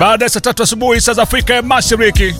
baada ya saa tatu asubuhi saa za Afrika ya Mashariki.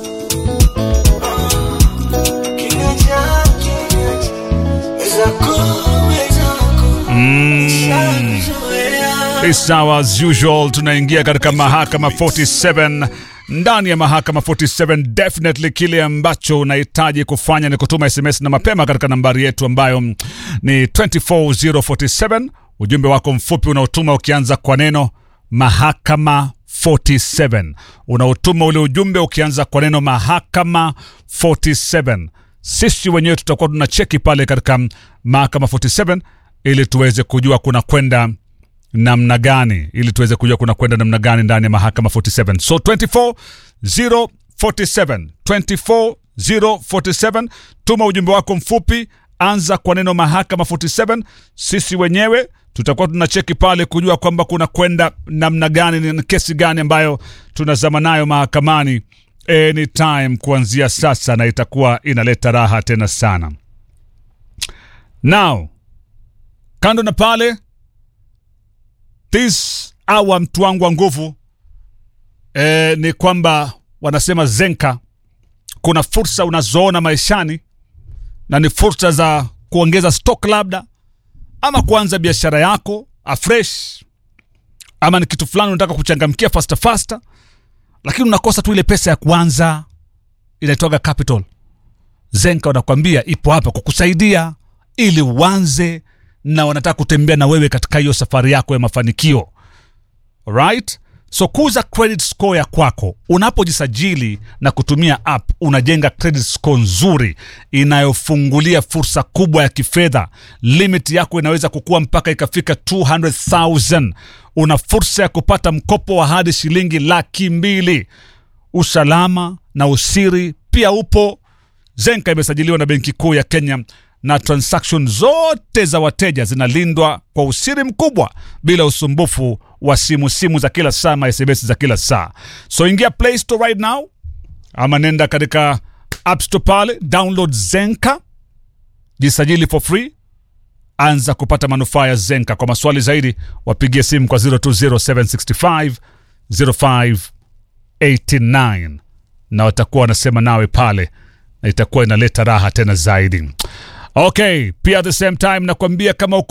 It's now as usual, tunaingia katika mahakama 47 ndani ya mahakama 47 definitely kile ambacho unahitaji kufanya ni kutuma sms na mapema katika nambari yetu ambayo mm, ni 24047 ujumbe wako mfupi unaotuma ukianza kwa neno mahakama 47 unaotuma ule ujumbe ukianza kwa neno mahakama 47 sisi wenyewe tutakuwa tunacheki pale katika mm, mahakama 47 ili tuweze kujua kuna kwenda namna gani ili tuweze kujua kuna kwenda namna gani ndani ya mahakama 47 so 24047 24047 tuma ujumbe wako mfupi anza kwa neno mahakama 47 sisi wenyewe tutakuwa tunacheki pale kujua kwamba kuna kwenda namna gani ni kesi gani ambayo tunazama nayo mahakamani anytime kuanzia sasa na itakuwa inaleta raha tena sana now kando na pale this hour mtu wangu wa nguvu e, ni kwamba wanasema zenka kuna fursa unazoona maishani na ni fursa za kuongeza stock labda ama kuanza biashara yako afresh ama ni kitu fulani unataka kuchangamkia fasta fasta lakini unakosa tu ile pesa ya kuanza inaitwaga capital zenka wanakwambia ipo hapa kukusaidia ili uanze na wanataka kutembea na wewe katika hiyo safari yako ya mafanikio right so kuza credit score ya kwako unapojisajili na kutumia app unajenga credit score nzuri inayofungulia fursa kubwa ya kifedha limit yako inaweza kukua mpaka ikafika 200000 una fursa ya kupata mkopo wa hadi shilingi laki mbili usalama na usiri pia upo zenka imesajiliwa na benki kuu ya kenya na transaction zote za wateja zinalindwa kwa usiri mkubwa bila usumbufu wa simu simu za kila saa ma sms za kila saa so ingia play store right now ama nenda katika app store pale download zenka jisajili for free anza kupata manufaa ya zenka kwa maswali zaidi wapigie simu kwa 020765 0589 na watakuwa wanasema nawe pale na itakuwa inaleta raha tena zaidi okay pia at the same time nakwambia kama uko